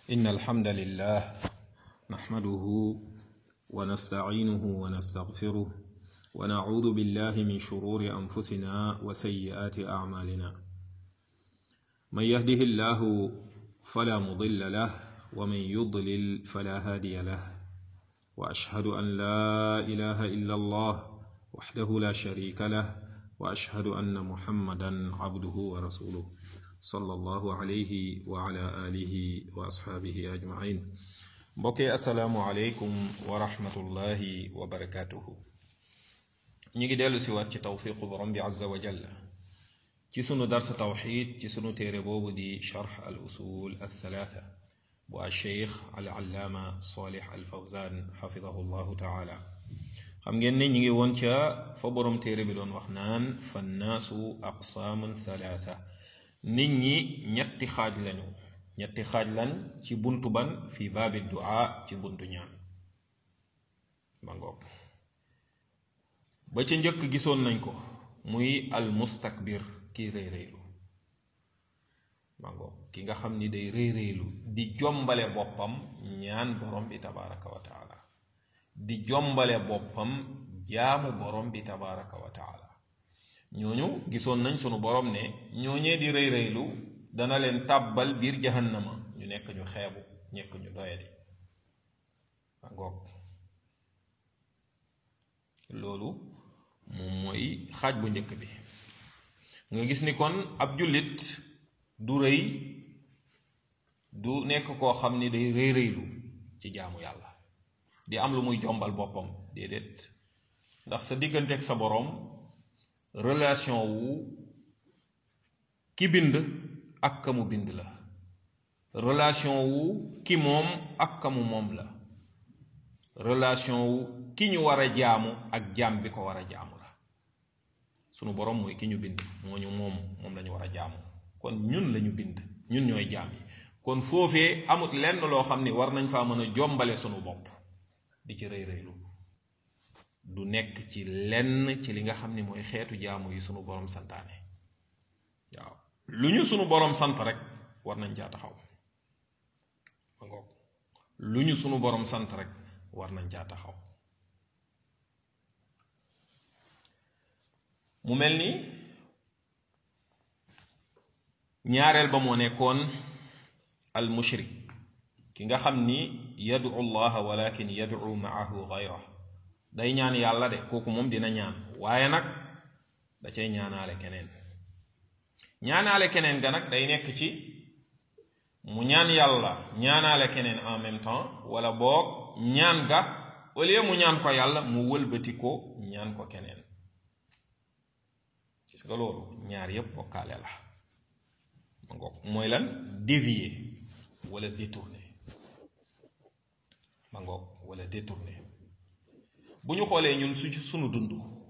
إن الحمد لله نحمده ونستعينه ونستغفره ونعوذ بالله من شرور أنفسنا وسيئات أعمالنا من يهده الله فلا مضل له ومن يضلل فلا هادي له وأشهد أن لا إله إلا الله وحده لا شريك له وأشهد أن محمدا عبده ورسوله صلى الله عليه وعلى آله وأصحابه أجمعين mbokki asalaamualeykum wa rahmatullahi wa barakatuhu ñu ngi dellu si waat ci tawfiqu borom bi azza wa jalla ci sunu darsa tawxid ci sunu téere boobu di charx al usul al thalatha bu al cheikh al allaama salih al fawzan xafidahu llahu taala xam ngeen ne ñu ngi woon ca fa borom téere bi doon wax naan fannaasu aqsaamun thalatha nit ñi ñetti xaaj lañu ñetti xaaj lan ci buntu ban fi baabi duaa ci buntu ñaan ma ngoog ba ca njëkk gisoon nañ ko muy al mustakbir kii rëy rëylu ma ngoog ki nga xam ni day rëy rëylu di jombale boppam ñaan borom bi tabaraka wa taala di jombale boppam jaamu borom bi tabaraka wa taala ñooñu gisoon nañ sunu borom ne ñooñee di rëy rëylu dana leen tàbbal biir jahannama ñu nekk ñu xeebu nekk ñu doyadi a ngoog loolu moom mooy xaaj bu njëkk bi nga gis ni kon ab jullit du rëy du nekk koo xam ni day rëy rëylu ci jaamu yàlla di am lu muy jombal boppam déedéet ndax sa diggante ak sa boroom relation wu ki bind ak ka mu bind la relation wu ki moom ak ka mu moom la relation wu ki ñu war a jaamu ak jaam bi ko war a jaamu la sunu borom mooy ki ñu bind moo ñu moom moom lañu war a jaamu kon ñun lañu bind ñun ñooy jaam yi kon foofee amut lenn loo xam ni war nañ faa mën a jombale sunu bopp di ci rëy rëylu du nekk ci lenn ci li nga xam ni mooy xeetu jaamu yi sunu borom santaane waaw lu ñu sunu borom sant rek war nañ caa taxaw ma ngoog lu ñu sunu borom sant rek war nañ caa taxaw mu mel ni ñaareel ba moo nekkoon al mushrik ki nga xam ni yadu allaha walakin yadu maahu gayra day ñaan yàlla de kooku moom dina ñaan waaye nag da cay ñaanaale keneen ñaanaale keneen ga nag day nekk ci mu ñaan yàlla ñaanaale keneen en même temps wala boog ñaan ga au lieu mu ñaan ko yàlla mu wëlbati ko ñaan ko keneen gis nga loolu ñaar yépp bokkaale la ma ngoog mooy lan dévier wala détourner ma ngoog wala détourner bu ñu xoolee ñun su sunu dund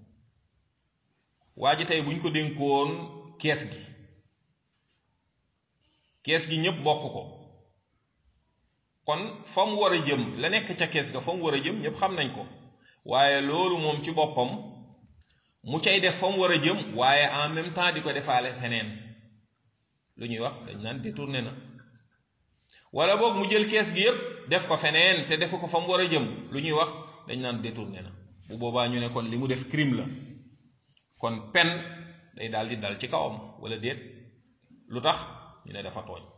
waa ji tey bu ñu ko dénkoon kees gi kees gi ñépp bokk ko kon fa mu war a jëm la nekk ca kees ga fa mu war a jëm ñépp xam nañ ko waaye loolu moom ci boppam mu cay def fa mu war a jëm waaye en même temps di ko defaale feneen lu ñuy wax dañ naan détourné na wala boog mu jël kees gi yépp def ko feneen te defu ko fa mu war a jëm lu ñuy wax dañ naan détourné na bu boobaa ñu ne kon li mu def crime la kon pen day daal di dal ci kawam wala déet lu tax ñu ne dafa tooñ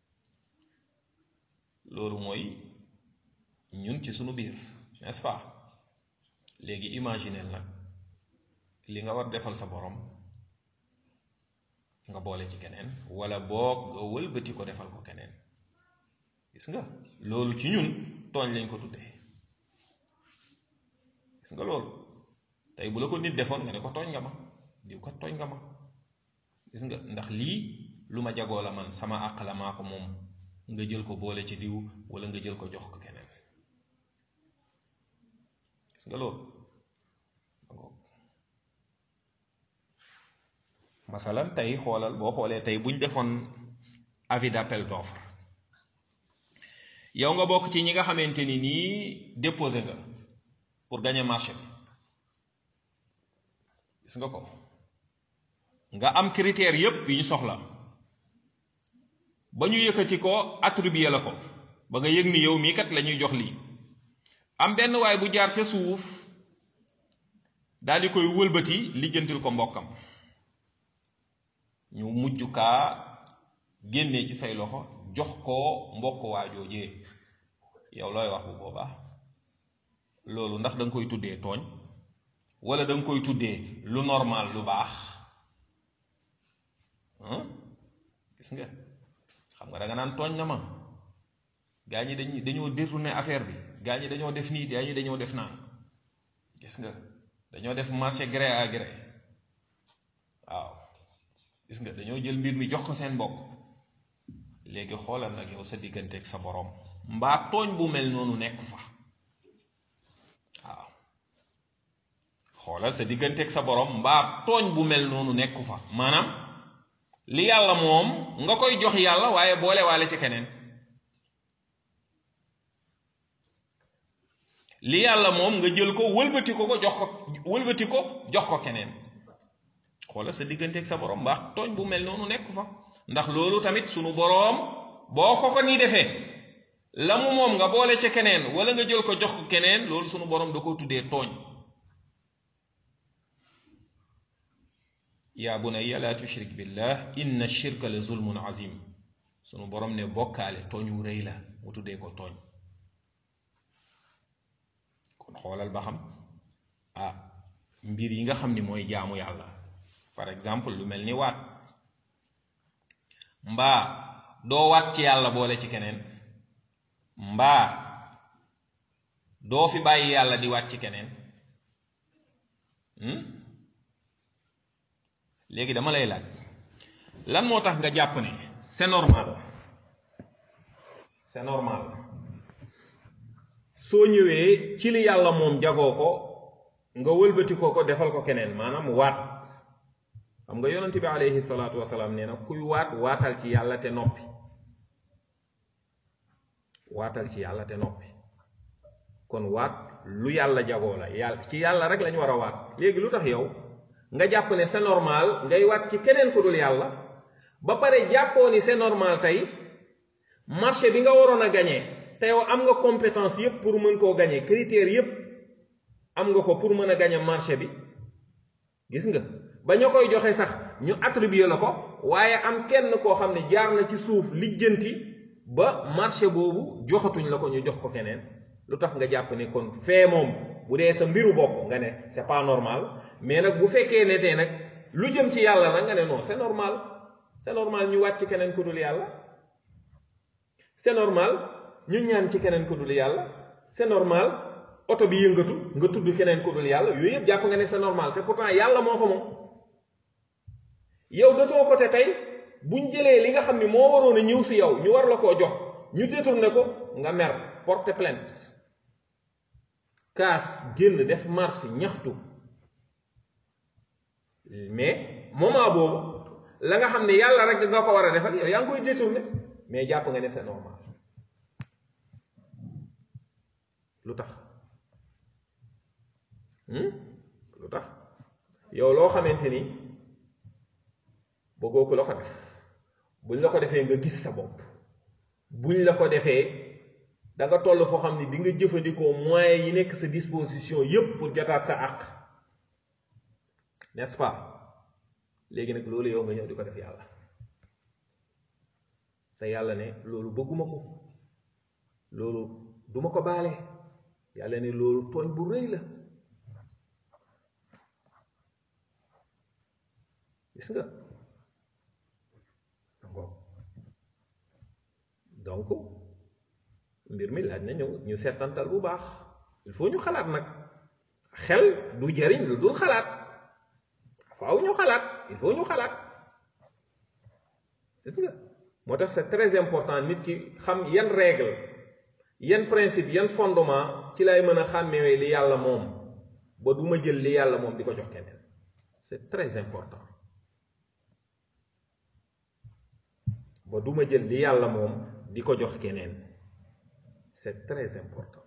loolu mooy ñun ci sunu biir n'est-ce pas léegi imaginez nag li nga war defal sa borom nga boole ci keneen wala boog nga wëlbati ko defal ko keneen gis nga loolu ci ñun tooñ lañ ko tuddee gis nga loolu tey bu la ko nit defoon nga ne ko tooñ nga ma diw ko tooñ nga ma gis nga ndax lii lu ma jagoo la man sama àq la maa ko moom nga jël ko boole ci diw wala nga jël ko jox ko keneen gis nga loolu masalan tey xoolal boo xoolee tey buñ defoon avis d'appel d'offre yow nga bokk ci ñi nga xamante ni nii déposé nga pour gagner marché bi gis nga ko nga am critères yépp yu ñu soxla ba ñu yëkkati ko attribué la ko ba nga yëg ni yow mii kat la ñuy jox lii am benn waay bu jaar ca suuf daal di koy wëlbati lijjantil ko mbokkam ñu mujj kaa génnee ci say loxo jox ko mbokk waajoojee yow looy wax bu boobaa loolu ndax da nga koy tuddee tooñ wala da nga koy tuddee lu normal lu baax gis nga xam nga da nga naan tooñ na ma gaa ñi dañ dañoo détourné affaire bi gaa ñi dañoo def nii gaa ñi dañoo def naan gis nga dañoo def marché gré à gré waaw gis nga dañoo jël mbir mi jox ko seen bopp léegi xoolal nag yow sa digganteeg sa borom mbaa tooñ bu mel noonu nekk fa waaw xoolal sa digganteeg sa borom mbaa tooñ bu mel noonu nekk fa maanaam li yàlla moom nga koy jox yàlla waaye boole waale ci keneen li yàlla moom nga jël ko wëlbati ko ko jox ko wëlbati ko jox ko keneen xoolal sa digganteeg sa borom mbaax tooñ bu mel noonu nekk fa ndax loolu tamit sunu boroom boo ko ko ni defee la mu moom nga boole ca keneen wala nga jël ko jox ko keneen loolu sunu boroom da ko tuddee tooñ yaa bunayya laa tushrik billah inna shirka la zulmun azim sunu boroom ne bokkaale tooñ wu rëy la mu tuddee ko tooñ kon xoolal ba xam ah mbir yi nga xam ni mooy jaamu yàlla par exemple lu mel ni waat mbaa doo waat ci yàlla boole ci keneen mbaa doo fi bàyyi yàlla di waat ci keneen léegi dama lay laaj lan moo tax nga jàpp ne c'est normal c'est normal soo ñëwee ci li yàlla moom jagoo ko nga wëlbati ko ko defal ko keneen maanaam waat xam nga yonent bi alayhi salaatu wasalaam nee na kuy waat waatal ci yàlla te noppi waatal ci yàlla te noppi kon waat lu yàlla jagoo la yàlla ci yàlla rek lañu war a waat léegi lu tax yow nga jàpp ne c'est normal ngay waat ci keneen ku dul yàlla ba pare jàppoo ni c'est normal tey marché bi nga waroon a gagné te yow am nga compétence yépp pour mën koo gagné critères yépp am nga ko pour mën a gagné marché bi gis nga ba ñoo koy joxe sax ñu attribué la ko waaye am kenn koo xam ne jaar na ci suuf lijjanti ba marché boobu joxatuñ la ko ñu jox ko keneen lu tax nga jàpp ne kon fee moom bu dee sa mbiru bopp nga ne c'est pas normal mais nag bu fekkee ne tey nag lu jëm ci yàlla nag nga ne non c'est normal c'est normal ñu wàcc ci keneen ku dul yàlla c'est normal ñu ñaan ci keneen ku dul yàlla c'est normal oto bi yëngatu nga tudd keneen ku dul yàlla yooyu yëpp jàpp nga ne c'est normal te pourtant yàlla moo ko moom yow de ton côté tey buñ jëlee li nga xam ni moo waroon a ñëw si yow ñu war la koo jox ñu détourné ko nga mer porter plainte kaas génn def marche ñaxtu mais moment boobu la nga xam ne yàlla rek nga ko war a defal yow yaa ngi koy détourné mais jàpp nga ne c'est normal lu tax lu tax yow loo xamante ni bëggoo ko la ko def buñ la ko defee nga gis sa bopp buñ la ko defee da nga toll foo xam ni di nga jëfandikoo moyens yi nekk sa disposition yépp pour jotaat sa àq n'est-ce pas léegi nag loolu yow nga ñëw di ko def yàlla te yàlla ne loolu bëgguma ko loolu duma ko baale yàlla ne loolu tooñ bu rëy la gis nga donc mbir mi laaj na ñëw ñu seetantal bu baax il faut ñu xalaat nag xel du jariñ lu dul xalaat faaw ñu xalaat il faut ñu xalaat gis nga moo tax c'est très important nit ki xam yan règle yan principe yan fondement ci lay mën a xàmmewee li yàlla moom ba du ma jël li yàlla moom di ko jox keneen c'est très important ba du ma jël li yàlla moom di ko jox keneen c'est très important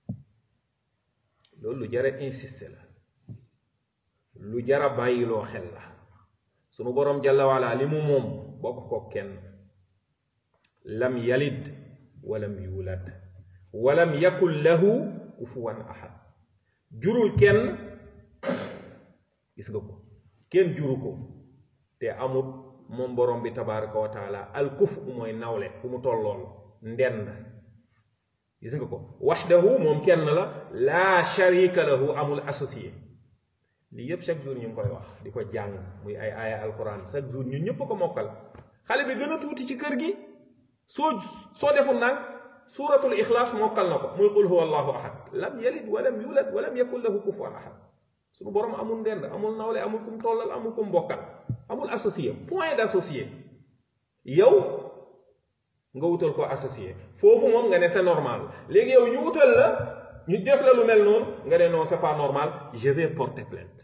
loolu lu jara insister la lu jara bàyyiloo xel la sunu boroom jalla wala li mu moom bokk ko kenn lam yalid walam yulad walam yakun lahu kufuwan ahad jurul kenn gis nga ko kenn juru ko te amul moom borom bi tabaraka wa taala al kuf mooy nawle ku mu tollool ndend gis nga ko waxdahu moom kenn la laa sharika lahu amul associé lii yépp chaque jour ñu ngi koy wax di ko jàng muy ay aaya alquran chaque jour ñun ñëpp ko mokkal xale bi gën a tuuti ci kër gi soo soo deful ndànk suuratul ixlaas mokkal na ko muy qul huwa allahu ahad lam yalid walam yulad walam yakun lahu kufuwan ahad suñu borom amul ndend amul nawle amul kum tollal amul kum bokkal amul associé point d'associé yow nga wutal ko associé foofu moom nga ne c'est normal léegi yow ñu wutal la ñu def la lu mel noonu nga ne non c'est pas normal je vais porter plainte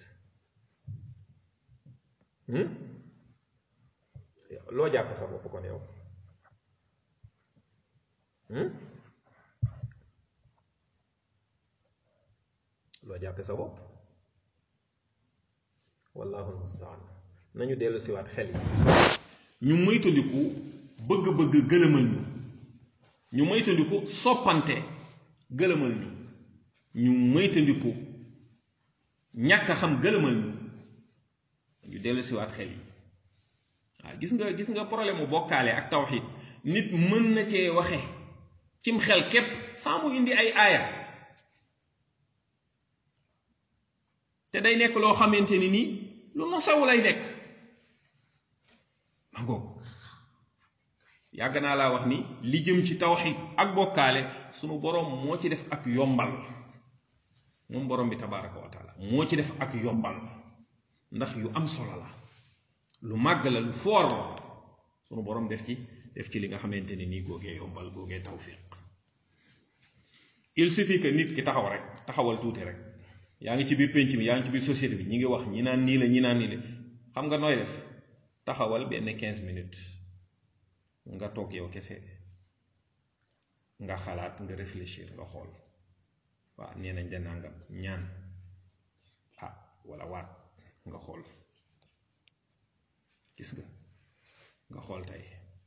loo jàpp sa bopp kon yow loo jàppe sa bopp wallahu almustaan nañu dellu siwaat xel yi ñu moytandiku bëgg-bëgg gëlëmal ñu ñu moytandiku soppante gëlëmal ñu ñu moytandiku ñàkk a xam gëlëmal ñu ñu dellu siwaat xel yi waaw gis nga gis nga problème mu bokkaale ak tawxid nit mën na cee waxe cim xel képp saa mu indi ay aaya te day nekk loo xamante ni nii lu no saw lay nekk ma ngoog yàgg naa laa wax ni li jëm ci tawxid ak bokkaale sunu boroom moo ci def ak yombal moom boroom bi tabaraka wa taala moo ci def ak yombal ndax yu am solo la lu màgg la lu foor la sunu boroom def ci def ci li nga xamante ni nii googee yombal googee tawfiq il suffit que nit ki taxaw rek taxawal tuuti rek yaa ngi ci biir pénc mi yaa ngi ci biir société bi ñi ngi wax ñi naan nii la ñi naan nii la xam nga nooy def taxawal benn quinze minutes nga toog yow kese nga xalaat nga réfléchir nga xool waaw nee nañ de nangam ñaan ah wala waat nga xool gis nga nga xool tey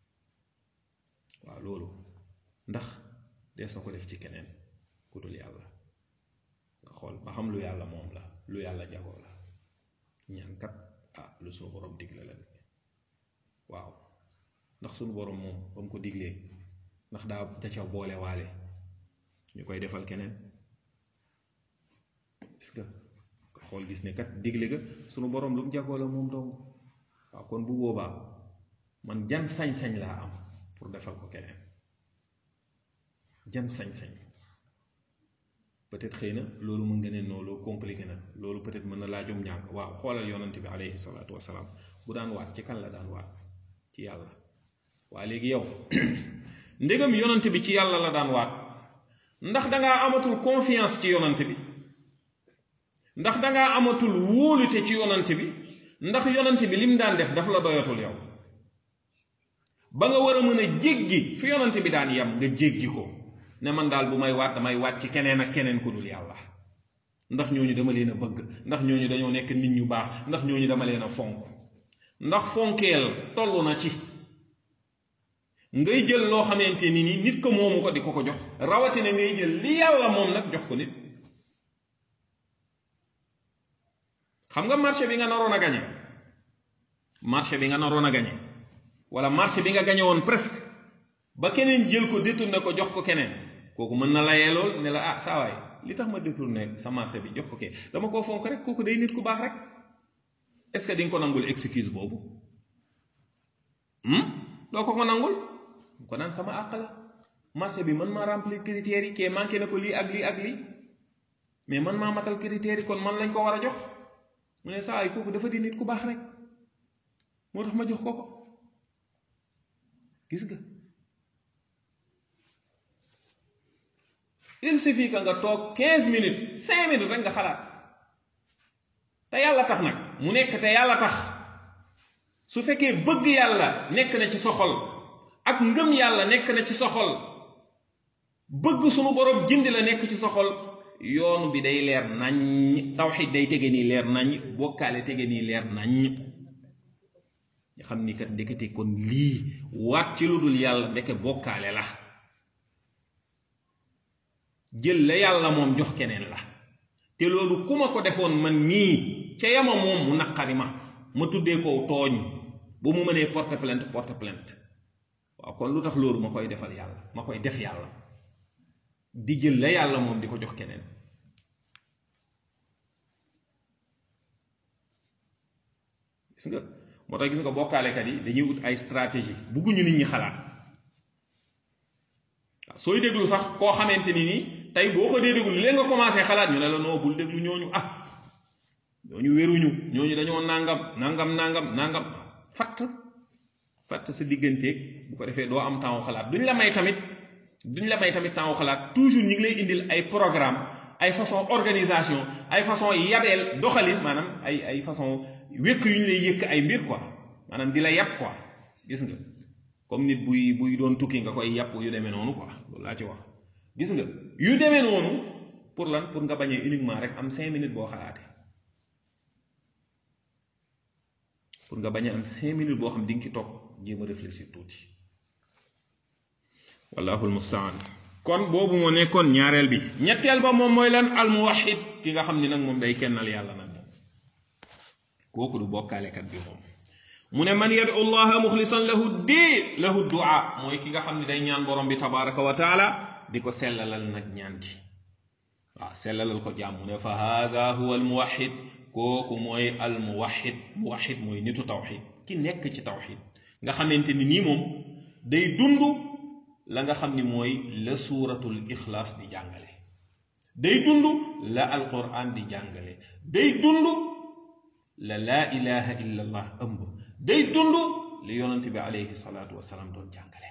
waaw loolu ndax dees na ko def ci keneen ku dul yàlla nga xool ba xam lu yàlla moom la lu yàlla jagoo la ñaan kat ah lu sunu borom digle la waaw ndax sunu borom moom ba mu ko diglee ndax daa da ca boole waale ñu koy defal keneen gis nga nga xool gis ne kat digle ga sunu borom lu mu jagoo la moom dong waaw kon bu boobaa man jan sañ-sañ laa am pour defal ko keneen jan sañ-sañ peut-être xëy na loolu mën nga ne non loolu compliqué na loolu peut-être mën na laa jom njàng waaw xoolal yonent bi alayhi salaatu wasalaam bu daan waat ci kan la daan waat ci yàlla waa léegi yow ndegam yonent bi ci yàlla la daan waat ndax dangaa amatul confiance ci yonent bi ndax dangaa amatul wóolute ci yonent bi ndax yonent bi lim daan def daf la doyatul yow ba nga war a mën a jéggi fi yonent bi daan yem nga jéggi ko ne man daal bu may waat damay waat ci keneen ak keneen ku dul yàlla ndax ñooñu dama leen a bëgg ndax ñooñu dañoo nekk nit ñu baax ndax ñooñu dama leen a fonk ndax fonkeel tollu na ci ngay jël loo xamante ni ni nit ko moomu ko di ko ko jox rawatina ngay jël li yàlla moom nag jox ko nit xam nga marché bi nga naroon a gañe marché bi nga naroon a gañe wala marché bi nga gañe woon presque ba keneen jël ko détourné ko jox ko keneen kooku mën na layee lool ne la ah saa waay li tax ma détourné sa marché bi jox ko kee dama koo fonk rek kooku day nit ku baax rek est ce que di nga ko nangul excuse boobu doo ko ko nangul ko naan sama àq la marché bi man maa remplir critères yi kee manqué na ko lii ak lii ak lii mais man maa matal critères yi kon man lañ ko war a jox mu ne saa waay kooku dafa di nit ku baax rek moo tax ma jox ko ko gis nga il suffit que nga toog 15 minutes 5 minutes rek nga xalaat te yàlla tax nag mu nekk te yàlla tax su fekkee bëgg yàlla nekk na ci sa xol ak ngëm yàlla nekk na ci sa xol bëgg sunu borom jindi la nekk ci sa xol yoonu bi day leer naññ tawxid day tege nii leer naññ bokkaale tege nii leer naññ nga xam ni kat ndekete kon lii waat ci lu dul yàlla ndeke bokkaale la jël la yàlla moom jox keneen la te loolu ku ma ko defoon man nii ca yama moom mu naqari ma ma tuddee ko tooñ ba mu mënee porte plainte porte plainte waaw kon lu tax loolu ma koy defal yàlla ma koy def yàlla di jël la yàlla moom di ko jox keneen gis nga moo tax gis nga bokkaalekat yi dañuy ut ay stratégie bugguñu nit ñi xalaat waaw sooy déglu sax koo xamante ni nii tey boo ko dee déglu léegi nga commencé xalaat ñu ne la noo bul déglu ñooñu ah ñooñu wéruñu ñooñu dañoo nangam nangam nangam nangam fatt fatt sa digganteeg bu ko defee doo am temps xalaat duñ la may tamit duñ la may tamit temps xalaat toujours ñu ngi lay indil ay programme ay façon organisation ay façon yabeel doxalin maanaam ay ay façon wékk yu ñu lay yëkk ay mbir quoi maanaam di la yàpp quoi gis nga comme nit buy buy doon tukki nga koy yàpp yu demee noonu quoi loolu laa ci wax gis nga yu demee noonu pour lan pour nga bañee uniquement rek am cinq minutes boo xalaatee pour nga bañ a am cinq minutes boo xam di nga ci toog jéem a réfléchir tuuti wallahu almustaan kon boobu moo nekkoon ñaareel bi ñetteel ba moom mooy lan almuwahid ki nga xam ni nag moom day kennal yàlla nag moom kooku du bokkaalekat bi moom mu ne man yadu llaha muxlisan lahu diin lahu du'a mooy ki nga xam ne day ñaan borom bi tabaraka wa taala di ko sellalal nag ñaan gi waaw sellalal ko jaam mu ne fa haada huwa almuwahid kooku mooy almuwahid muwahid mooy nitu tawxid ki nekk ci tawxid nga xamante ni nii moom day dund la nga xam ni mooy la suuratul ixlaas di jàngale day dund la alquran di jàngale day dund la laa ilaha illa allah ëmb day dund li yonent bi alayhi salaatu wasalaam doon jàngale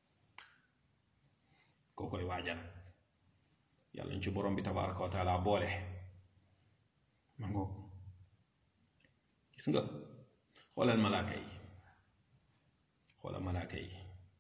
koo koy waajal yàlla ñu ci borom bi tabaraka wa taala boole ma ngoog gis nga xoolal malaaka yi xoolal malaaka yi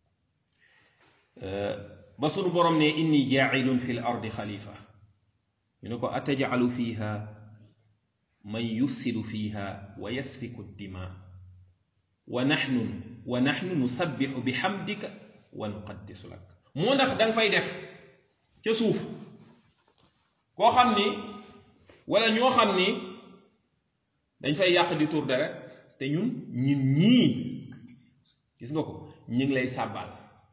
ba sunu borom ne inni jaailun fi l ardi xalifa ñu ne ko atajalu fiha man yufsidu fiha wa yasfiku dima wa naxnu wa naxnu nusabixu bi xamdika wa nuqaddisu lak moo ndax da nga fay def ca suuf koo xam ni wala ñoo xam ni dañ fay yàq di tur dara te ñun ñun ñii gis nga ko ñu ngi lay sàbbaal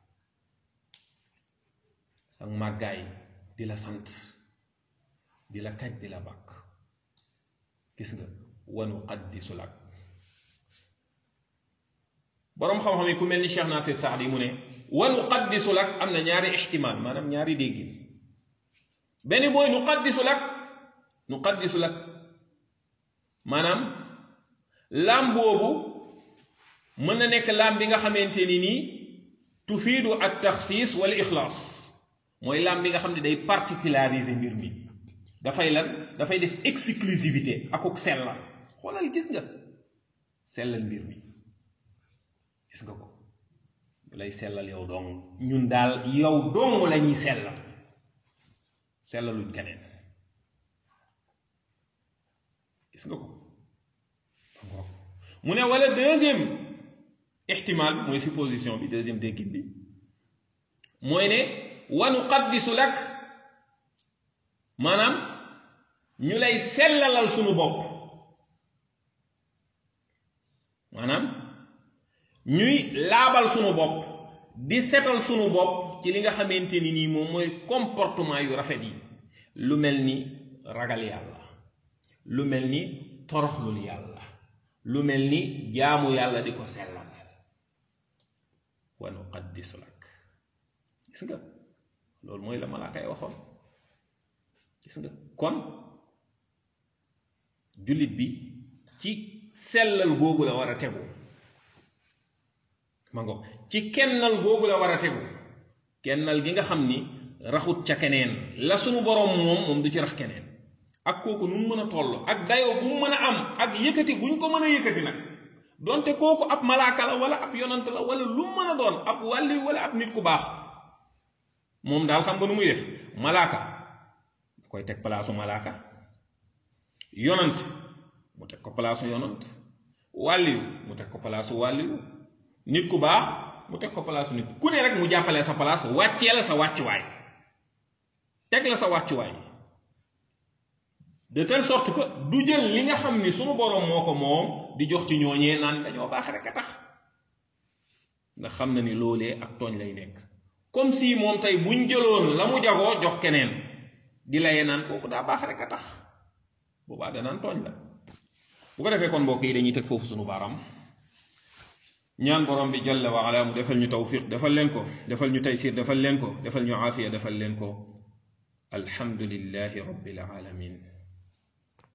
sa màggaay di la sant di la kaj di la bàkk gis nga wanu qaddisu lak boroom xam-xam yi ku mel ni Cheikh Nasir Saadi mu ne wanu qaddisu lak am na ñaari ixtimaal maanaam ñaari déggin benn booy nu qaddisu lak nu qaddisu lak maanaam laam boobu mën na nekk laam bi nga xamante ni nii tufiidu at taxsiis wala ixlaas mooy laam bi nga xam ne day particulariser mbir mi dafay lan dafay def exclusivité akuk sellal xoolal gis nga sellal mbir mi gis nga ko lay sellal yow dong ñun daal yow dong la ñuy sellal sellaluñ keneen gis nga ko mu ne wala deuxième ixtimaal bi mooy supposition bi deuxième déggin bi mooy ne wanu qaddisu lak maanaam ñu lay sellalal sunu bopp maanaam ñuy laabal sunu bopp di setal sunu bopp ci li nga xamante ni nii moom mooy comportement yu rafet yi lu mel ni ragal yàlla lu mel ni toroxlul yàlla lu mel ni jaamu yàlla di ko sellal wa nuqaddisu lak gis nga loolu mooy la malaakay waxoon gis nga kon jullit bi ci sellal googu la war a tegu ma ngo ci kennal googu la war a tegu kennal gi nga xam ni raxut ca keneen la sunu boroom moom moom du ci rax keneen ak kooku nu mu mën a toll ak dayoo bu mu mën a am ak yëkkati buñ ko mën a yëkkati nag donte kooku ab malaaka la wala ab yonant la wala lu mu mën a doon ab wàlli wala ab nit ku baax moom daal xam nga nu muy def malaaka da koy teg palaasu malaaka yonant mu teg ko palaasu yonant wàlliyu mu teg ko palaasu wàlliyu nit ku baax mu teg ko palaasu nit ku ne rek mu jàppalee sa palaas wàccee la sa wàccuwaay teg la sa wàccuwaay de telle sorte que du jël li nga xam ni sunu boroom moo ko moom di jox ci ñooñee naan dañoo baax rek a tax ndax xam na ni loolee ak tooñ lay nekk comme si moom tey buñ jëloon la mu jagoo jox keneen di layee naan kooku daa baax rek a tax boobaa danaan tooñ la bu ko defee kon mbokk yi dañuy teg foofu sunu baaraam ñaan borom bi jalla wa ala mu defal ñu tawfiq defal leen ko defal ñu taysir defal leen ko defal ñu aafiya defal leen ko alhamdulillahi rabbil alamin